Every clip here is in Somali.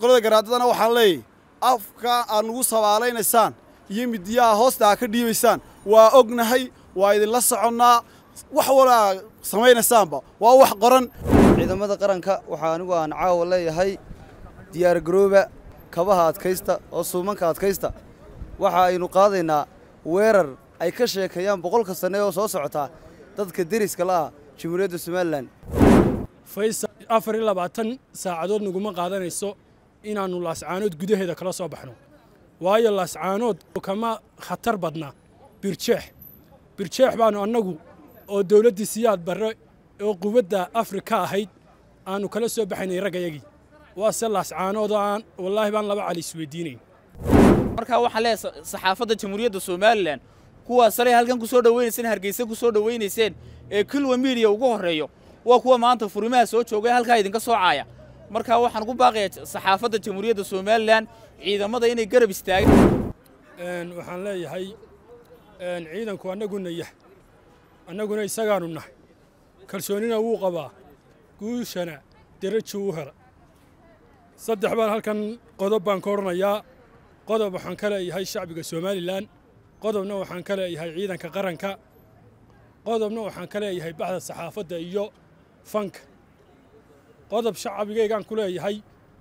qolada garaadadana waxaan leeyahy afka aad nugu sabaalaynaysaan iyo midiyaha hoosta aa ka dhiibaysaan waa ognahay waa idinla soconnaa wax walaa samaynaysaanba waa wax qoran ciidamada qaranka waxaa anigu aan caawa leeyahay diyaar garooba kabaha adkaysta oo suumanka adkaysta waxa aynu qaadaynaa weerar ay ka sheekeeyaan boqolka sanne oo soo socotaa dadka deriska la ah jamhuuriyadda somalilan faysal afar iyo labaatan saacadood naguma qaadanayso inaannu laascaanood gudaheeda kala soo baxno waayo laascaanood kama khatar badna birjeex birjeex baannu annagu oo dawladdii siyaad barre oo quwadda afrika ahayd aannu kala soo baxaynay raggayagii waase laascaanood aan wallaahi baan laba cali isweydiinayn markaa waxaan leeyahay saxaafadda jamhuuriyadda somalilan kuwaas salay halkan ku soo dhowaynayseen hargeysa ku soo dhowaynayseen ee kilwa miidiya ugu horreeyo waa kuwa maanta furimaha soo joogay halkaa idinka soo caaya markaa waxaan ku baaqayaa saxaafadda jamhuuriyadda somalilan ciidamada inay garab istaagaan waxaan leeyahay ciidanku annaguna yah annaguna isagaanu nahay kalsoonina wuu qabaa guushana derajo u hela saddex baan halkan qodob baan ka odhanayaa qodob waxaan ka leeyahay shacbiga somalilan qodobna waxaan ka leeyahay ciidanka qaranka qodobna waxaan ka leeyahay baxda saxaafadda iyo fanka qodob shacbigaygaan ku leeyahay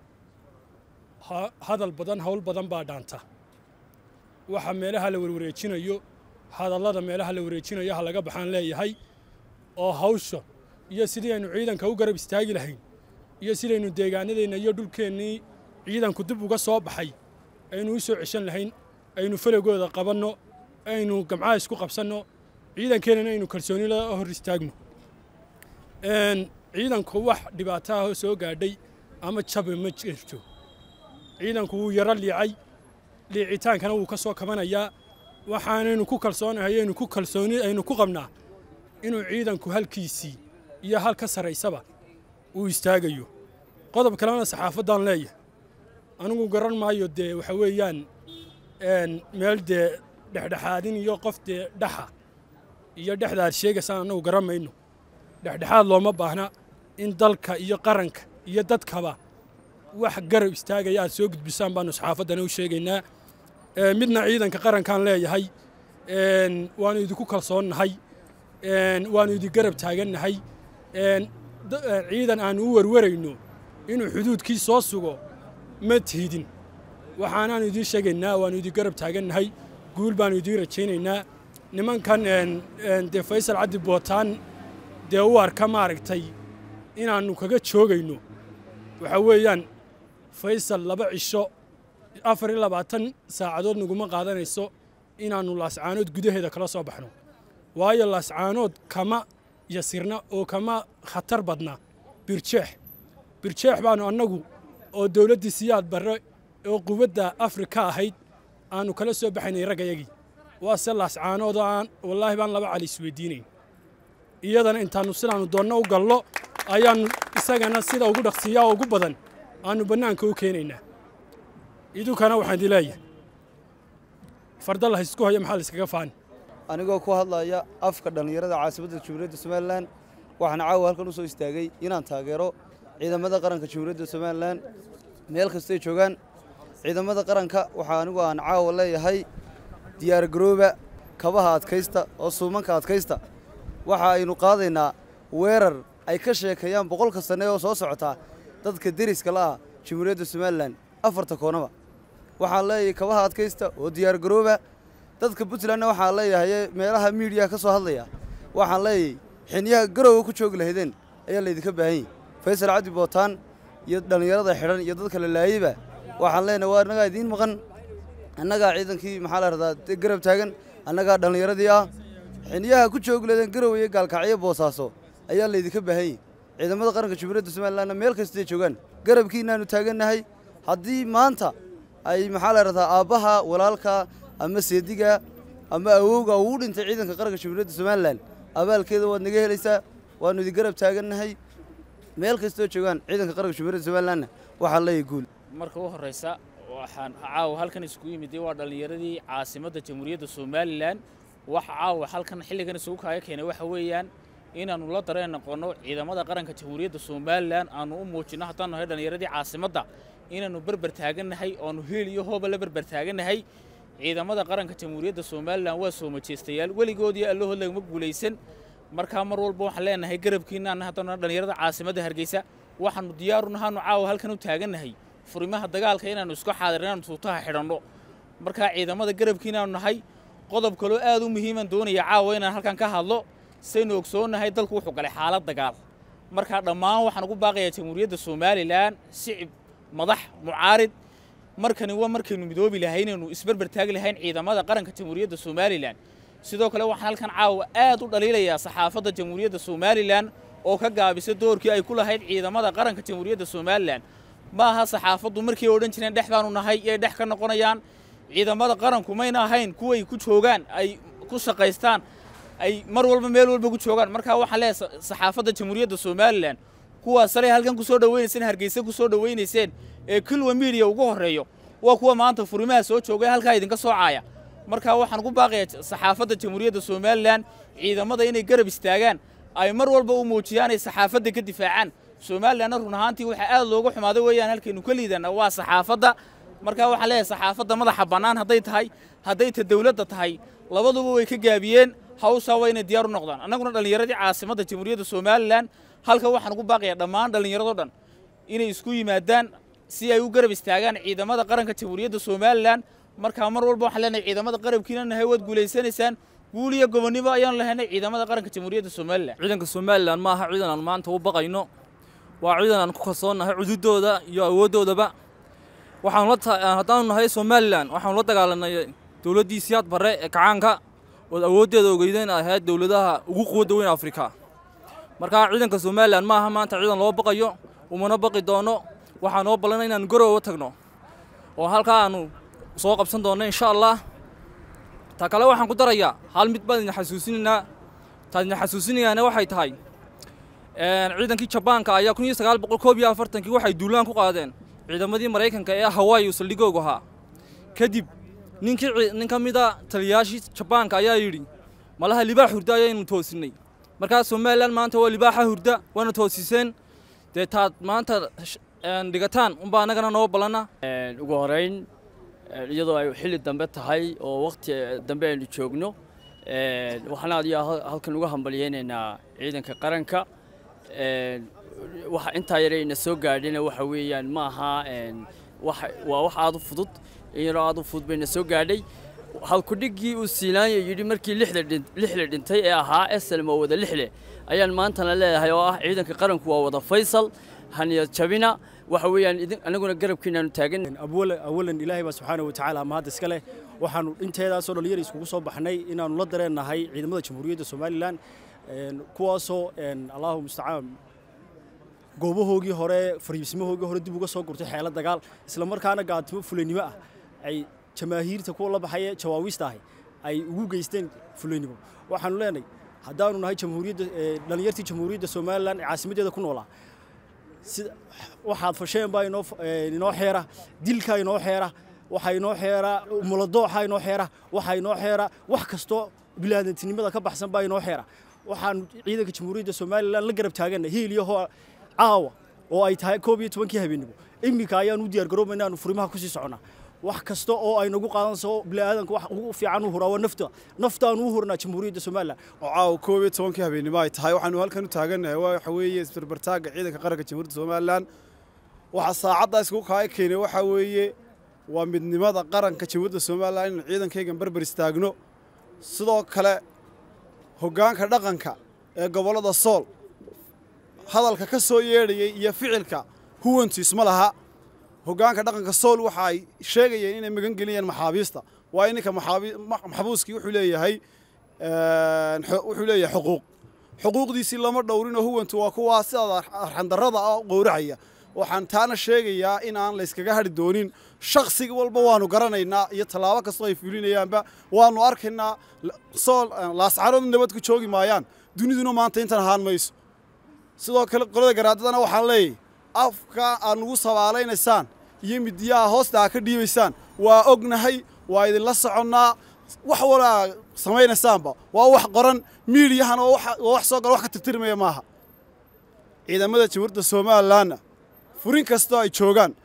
hadal badan hawl badan baa dhaanta waxa meelaha la warwareejinayo hadallada meelaha la wareejinayo ha laga baxaan leeyahay oo hawsha iyo sidii aynu ciidanka u garab istaagi lahayn iyo sidaynu deegaanadeenna iyo dhulkeennii ciidanku dib uga soo baxay aynu u soo ceshan lahayn aynu falagooda qabanno aynu gamcaha isku qabsanno ciidankeennana aynu kalsooni la hor istaagno ciidanku wax dhibaato ah oo soo gaadhay ama jabe ma jirto ciidanku wuu yaro liicay liicitaankana wuu ka soo kabanayaa waxaanaynu ku kalsoonahay aynu ku kalsooni aynu ku qabnaa inuu ciidanku halkiisii iyo hal ka sarraysaba uu istaagayo qodob kalena saxaafaddaan leeyahay anigu garan maayo dee waxa weeyaan meel dee dhexdhexaadin iyo qof dee dhaxa iyo dhexda aad sheegaysaan annagu garan mayno dhexdhexaad looma baahna in dalka iyo qaranka iyo dadkaba wax garab istaagaya aad soo gudbisaan baanu saxaafaddana u sheegaynaa midna ciidanka qarankaan leeyahay waanu idinku kalsoonnahay waanu idin garab taagannahay ciidan aanu u warwarayno inuu xuduudkii soo sugo ma tiidin waxaanaanu idiin sheegaynaa waanu idin garab taagannahay guul baanu idiin rajaynaynaa nimankan dee faysal cabdi bootaan dee u arka maaragtay inaannu kaga joogayno waxaa weeyaan faysal laba cisho afar iyo labaatan saacadood naguma qaadanayso inaannu laascaanood gudaheeda kala soo baxno waayo laascaanood kama yasirna oo kama khatar badna birjeex birjeex baannu annagu oo dawladdii siyaad barre oo quwadda afrika ahayd aannu kala soo baxaynay raggayagii waase laascaanood aan wallaahi baan laba cali isweydiinayn iyadana intaannu sidaannu doonno u gallo ayaannu isagana sida ugu dhaqsiiyaa ugu badan aannu bannaanka u keenaynaa idinkana waxaan idin leeyahay fardalla haysku hayo maxaa layskaga faani anigoo ku hadlaya afka dhallinyarada caasimadda jamhuuriyadda somalilan waxaan caawa halkan u soo istaagay inaan taageero ciidamada qaranka jamhuuriyadda somalilan meel kastay joogaan ciidamada qaranka waxaa anigu aan caawa leeyahay diyaar garooba kabaha adkaysta oo suumanka adkaysta waxa aynu qaadaynaa weerar ay ka sheekeeyaan boqolka sanne oo soo socotaa dadka deriska la ah jamhuuriyadda somalilan afarta koonaba waxaan leeyahay kabaha adkaysta oo diyaar garooba dadka puntlandna waxaan leeyahay meelaha miidiyaha ka soo hadlaya waxaan leeyahay xiniyaha garowga ku joogi lahaydeen ayaa laydinka baahan yahy faysal cabdi bootaan iyo dhallinyarada xidhan iyo dadka la laayeyba waxaan leenahay waa annagaa idiin maqan annagaa ciidankii maxaa la rahdaa garab taagan annagaa dhallinyaradii ah xiniyaha ku joogi lahaydeen garow iyo gaalkacyo boosaaso ayaa laydinka baahan yahy ciidamada qaranka jamhuuriyadda somalilanna meel kastay joogaan garabkiinaanu taagannahay haddii maanta ay maxaa la rahdaa aabbaha walaalka ama seediga ama awowga uu dhintay ciidanka qaranka jamhuuriyadda somalilan abaalkeeda waad naga helaysaa waannu idin garab taagannahay meel kastoo joogaan ciidanka qaranka jamhuuriyadda somalilanna waxaa leeyahy guul marka u horraysa waxaan caawa halkan isugu yimid waa dhallinyaradii caasimadda jamhuuriyadda somalilan waxa caawa halkan xilligan isugu kaaga keenay waxa weeyaan inaannu la dareen noqonno ciidamada qaranka jamhuuriyadda somalilan aannu u muujinno haddaan nahay dhallinyaradii caasimadda inaannu berber taagannahay oonu hiil iyo hooba la berber taagannahay ciidamada qaranka jamhuuriyadda somalilan waa soo majeystayaal weligoodii allahood lagama guulaysan markaa mar walba waxaan leenahay garabkiinnaana haddana dhallinyarada caasimadda hargeysa waxaannu diyaaru nahaanu caawa halkan u taagannahay furimaha dagaalka inaannu isku xaadir inaannu tuutaha xidhanno markaa ciidamada garabkiinaanu nahay qodob kaloo aad u muhiiman doonaya caawa inaan halkan ka hadlo saynu ogsoonnahay dalku wuxuu galay xaalad dagaal markaa dhammaan waxaan ugu baaqayaa jamhuuriyadda somalilan shicib madax mucaarid markani waa markaynu midoobi lahay inaynu isberber taagi lahayn ciidamada qaranka jamhuuriyadda somalilan sidoo kale waxaan halkan caawa aad u dhaliilayaa saxaafadda jamhuuriyadda somalilan oo ka gaabisa doorkii ay ku lahayd ciidamada qaranka jamhuuriyadda somalilan ma aha saxaafaddu markay odhan jireen dhex baanu nahay iyay dhex ka noqonayaan ciidamada qaranku mayna ahayn kuway ku joogaan ay ku shaqaystaan ay mar walba meel walba ku joogaan markaa waxaan leeyahay saxaafadda jamhuuriyadda somalilan kuwaas salay halkan ku soo dhawaynayseen hargeysa ku soo dhawaynayseen ee kilwa miidiya ugu horreeyo waa kuwa maanta furimaha soo joogay halkaa idinka soo caaya markaa waxaan ugu baaqayaa saxaafadda jamhuuriyadda somalilan ciidamada inay garab istaagaan ay mar walba u muujiyaan ay saxaafadda ka difaacaan somalilanna run ahaantii waxaa aad looga xumaaday weeyaan halkaynu ka liidana waa saxaafadda markaa waxaan leeyahay saxaafadda madaxa bannaan hadday tahay hadday ta dawladda tahay labaduba way ka gaabiyeen hawshaa waa inay diyaar u noqdaan annaguna dhallinyaradii caasimadda jamhuuriyadda somalilan halka waxaan ugu baaqayaa dhammaan dhallinyaradoo dhan inay isku yimaadaan si ay u garab istaagaan ciidamada qaranka jamhuuriyadda somalilan markaa mar walba waxaan leenahay ciidamada qarabkiina nahay waad guulaysanaysaan guul iyo gobonnimo ayaanu lahaynay ciidamada qaranka jamhuuriyadda somalilan ciidanka somalilan ma aha ciidan aan maanta u baqayno waa ciidan aan ku kalsoonnahay cududooda iyo awooddoodaba waxaanu la haddaanu nahay somalilan waxaanu la dagaalanay dowladdii siyaad barre ee kacaanka ood awooddeeda ogeydeen ahayd dowladaha ugu quwadda weyn afrika markaa ciidanka somalilan ma aha maanta ciidan loo baqayo umana baqi doono waxaa noo ballanay inaanu garooba tagno oo halkaa aanu soo qabsan doonno insha allah ta kale waxaan ku darayaa hal mid baan idin xasuusinaynaa taan idin xasuusinayaana waxay tahay ciidankii jabaanka ayaa kun iyo sagaal boqol koob iyo afartankii waxay duulaan ku qaadeen ciidamadii maraykanka ee hawaayi uu saldhigoogu ahaa kadib ninkii nin ka mida taliyayaashii jabaanka ayaa yidhi malaha libaax hurda ayaynu toosinnay markaa somalilan maanta waa libaaxa hurda waana toosiseen dee taad maanta dhigataan unbaa annagana noo ballanna ugu horeyn iyadoo ay xilli dambe tahay oo wakhti dambe aynu joogno waxaan aad iyo halkan uga hambalyeynaynaa ciidanka qaranka waxa intaa yarayna soo gaadhina waxa weeyaan ma aha waa wax aad u fudud in yaroo aad u fudud bayna soo gaadhay halkudhiggii uu siinaanya yidhi markii lixle dhintay ee ahaa eselm oo wada lixle ayaan maantana leedahay oo ah ciidanka qaranku waa wada faysal haniyad jabina waxa weeyaan anaguna garabkiinaanu taagan awalan ilaahay baa subxaana wa tacaala mahad iska leh waxaanu inteedaasoo dhallinyar iskugu soo baxnay inaannu la dareennahay ciidamada jamhuuriyadda somalilan kuwaasoo allahu mustacaan goobahoogii hore fariibsimahoogii hore dib uga soo gurtay xeelo dagaal isla markaana gaatimo fulaynimo ah ay jamaahiirta kuwa la baxaya jawaawiista ahi ay ugu geysteen fulaynimo waxaanu leenahay haddaanu nahay jamhuuriyadda dhallinyartii jamhuuriyadda somalilan ee caasimaddeeda ku noolaa sida waxaad fasheen baa inoo inoo xeera dilkaa inoo xeera waxaa inoo xeera muladooxa inoo xeera waxaa inoo xeera wax kastoo bilaadantinimada ka baxsan baa inoo xeera waxaanu ciidanka jamhuuriyadda somalilan la garab taagana hiil iyo hoo caawa oo ay tahay koob iyo tobankii habeennimo iminka ayaanu u diyaargarooba inaanu furimaha kusii soconnaa wax kasta oo ay nagu qaadanayso bini'aadanka wax ugu fiican u huraa waa nafta naftaanu u hurnaa jamhuuriyadda somalilan oo caawa koob iyo tobankii habeennimo ay tahay waxaanu halkan u taagannahay waxa weeye isbarbartaagga ciidanka qaranka jamhuuriyadda somalilan waxaa saacaddaa iskugu kaaya keenay waxaa weeye waa midnimada qaranka jamhuuriyadda somalilan inaynu ciidankaygan barbar istaagno sidoo kale hoggaanka dhaqanka ee gobollada sool hadalka ka soo yeedhayay iyo ficilka huwantu isma laha hoggaanka dhaqanka sool waxa ay sheegayeen inay magan geliyeen maxaabiista waa ininka maxbuuskii wuxuu leeyahay wuxuu leeyahay xuquuq xuquuqdiisii lama dhowrinoo huwantu waa kuwaa sidaada arxandarrada ah qowracaya waxaan taana sheegayaa in aan layskaga hadhi doonin shakhsiga walba waanu garanaynaa iyo tallaabo kastoo ay fulinayaanba waanu arkaynaa sool laascarood nabad ku joogi maayaan duniduna maanta intan ahaan mayso sidoo kale qolada garaadadana waxaan leeyahay afka aad nugu sabaalaynaysaan iyo midiyaha hoosta aa ka dhiibaysaan waa ognahay waa idinla soconnaa wax walaa samaynaysaanba waa wax qoran miidiyahana waa wax soo gala wax ka tirtirmaya maaha ciidamada jamhuuriyadda somalilanna furin kastoo ay joogaan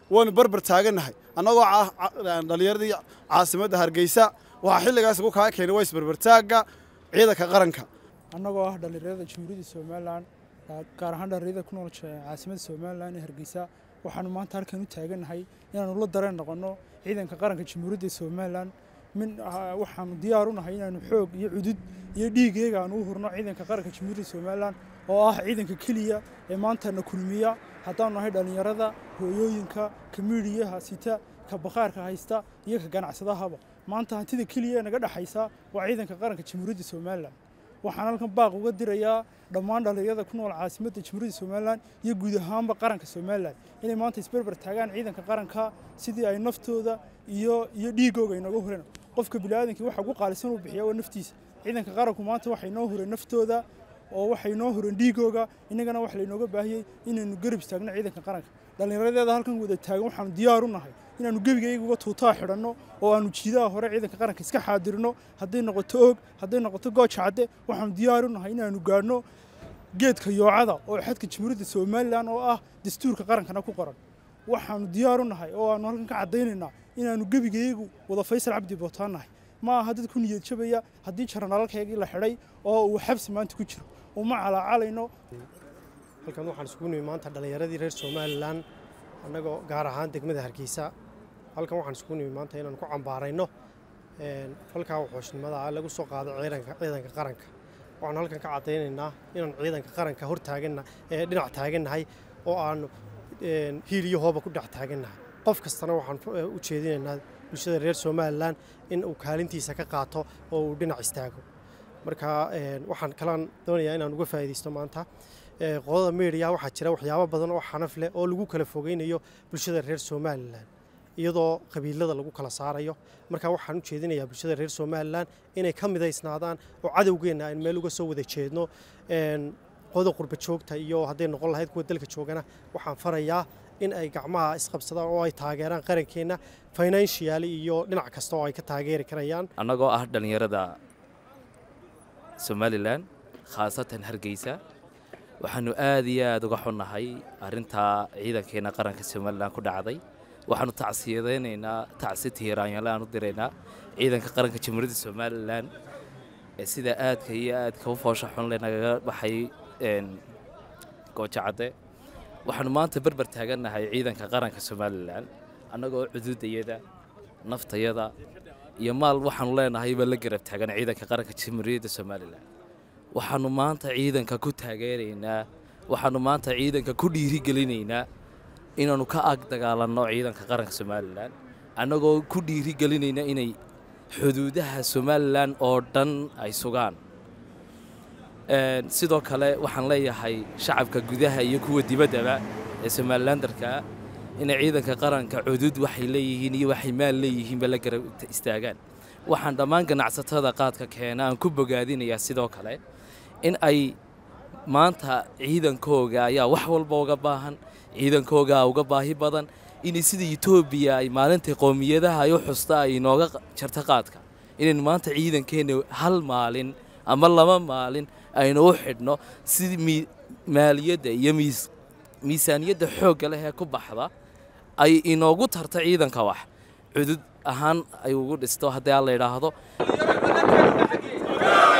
waanu barbar taagannahay annagoo dhallinyaradii caasimadda hargeysa waxaa xilligaas ugu kaa keenay waa isbarbartaagga ciidanka qaranka annagoo ah dhallinyarada jamhuuriyadda somalilan gaar ahaan dhallinyarada ku nool caasimadda somalilan ee hargeysa waxaanu maanta halkan u taagannahay inaanu la dareen noqonno ciidanka qaranka jamhuuriyadda somalilan min waxaanu diyaar u nahay inaanu xoog iyo cudud iyo dhiigeega aanu u hurno ciidanka qaranka jamhuuriyadda somalilan oo ah ciidanka keliya ee maanta na kulmiya haddaanu nahay dhallinyarada hooyooyinka ka miidhiyaha sita ka bakhaarka haysta iyo ka ganacsadahaba maanta hantida keliya ee naga dhexaysa waa ciidanka qaranka jamhuuriyadda somalilan waxaan halkan baaq uga dirayaa dhammaan dhallinyarada ku nool caasimadda jamhuuriyadda somalilan iyo guud ahaanba qaranka somalilan inay maanta isberber taagaan ciidanka qaranka sidii ay naftooda iyo iyo dhiigooga inooga hureen qofka biniaadankii waxa ugu qaalisan uu bixiya waa naftiisa ciidanka qaranku maanta waxay noo hureen naftooda oo waxay noo hureen dhiigooga innagana waxa laynooga baahiyey inaynu garab istaagno ciidanka qaranka dhallinyaradeeda halkan wada taagan waxaanu diyaar u nahay inaanu gebigayga uga tuutaa xidhanno oo aanu jiidaha hore ciidanka qaranka iska xaadirno hadday noqoto og hadday noqoto gooja cadde waxaanu diyaar u nahay inaanu gaadhno geedka yoocada oo xadka jamhuuriyadda somalilan oo ah dastuurka qarankana ku qoran waxaanu diyaar u nahay oo aanu halkan ka caddaynaynaa inaanu gebigayagu wada faysal cabdi bootaan nahay ma aha dad ku niyad jabaya haddii jaranaalalkaygii la xidhay oo uu xabsi maanta ku jiro uma calaacalayno halkan waxaan isugu nimi maanta dhallinyaradii reer somalilan annagoo gaar ahaan degmada hargeysa halkan waxaan isugu nimi maanta inaan ku cambaarayno falkaa wuxuushnimada lagu soo qaaday ciidanka qaranka waxaanu halkan ka caddaynaynaa inaan ciidanka qaranka hor taaganna ee dhinac taagannahay oo aanu hiil iyo hooba ku dhex taagannahay qof kastana waxaan u jeedinaynaa bulshada reer somalilan in uu kaalintiisa ka qaato oo uu dhinac istaago marka waxaan kalaan doonayaa inaan uga faa'iidaysto maanta qodada media waxaa jira waxyaabo badan oo xanaf leh oo lagu kala fogeynayo bulshada reer somalilan iyadoo qabiilada lagu kala saarayo marka waxaan u jeedinayaa bulshada reer somalilan inay ka midaysnaadaan oo cadowgeenna aan meel uga soo wada jeedno qoda qurba joogta iyo hadday noqon lahayd kuwa dalka joogana waxaan farayaa in ay gacmaha isqabsadaan oo ay taageeraan qarankeenna financially iyo dhinac kasta oo ay ka taageeri karayaan annagoo ah dhallinyarada somalilan khaasatan hargeysa waxaanu aad iyo aad uga xunnahay arrintaa ciidankeenna qaranka somalilan ku dhacday waxaanu tacsiyadaynaynaa tacsi tiiraanyale aan u diraynaa ciidanka qaranka jamhuuriyadda somalilan ee sida aadka iyo aadka u foosha xunle nagaga baxay goojo cadde waxaanu maanta berber taagannahay ciidanka qaranka somalilan annagoo cuduudayada naftayada iyo maal waxaanu leenahayba la garab taagan ciidanka qaranka jamhuuriyadda somalilan waxaanu maanta ciidanka ku taageeraynaa waxaanu maanta ciidanka ku dhiirigelinaynaa inaannu ka ag dagaalanno ciidanka qaranka somalilan annagoo ku dhiirigelinayna inay xuduudaha somalilan oo dhan ay sugaan sidoo kale waxaan leeyahay shacabka gudaha iyo kuwa dibaddaba ee somalilandarkaa inay ciidanka qaranka cudud waxay leeyihiin iyo waxay maal leeyihiinba la garab istaagaan waxaan dhammaan ganacsatada qaadka keena aan ku bogaadinayaa sidoo kale in ay maanta ciidankooga ayaa wax walba uga baahan ciidankooga uga baahi badan inay sida etoobiya ay maalintai qowmiyadaha ay u xusta ay inooga jarta qaadka inaynu maanta ciidankeenna hal maalin ama laba maalin aynu u xidhno si maaliyadda iyo miisaaniyadda xoogga leh ee ku baxda ay inoogu tarta ciidanka wax cudud ahaan ay ugu dhisto haddii aan la idhaahdo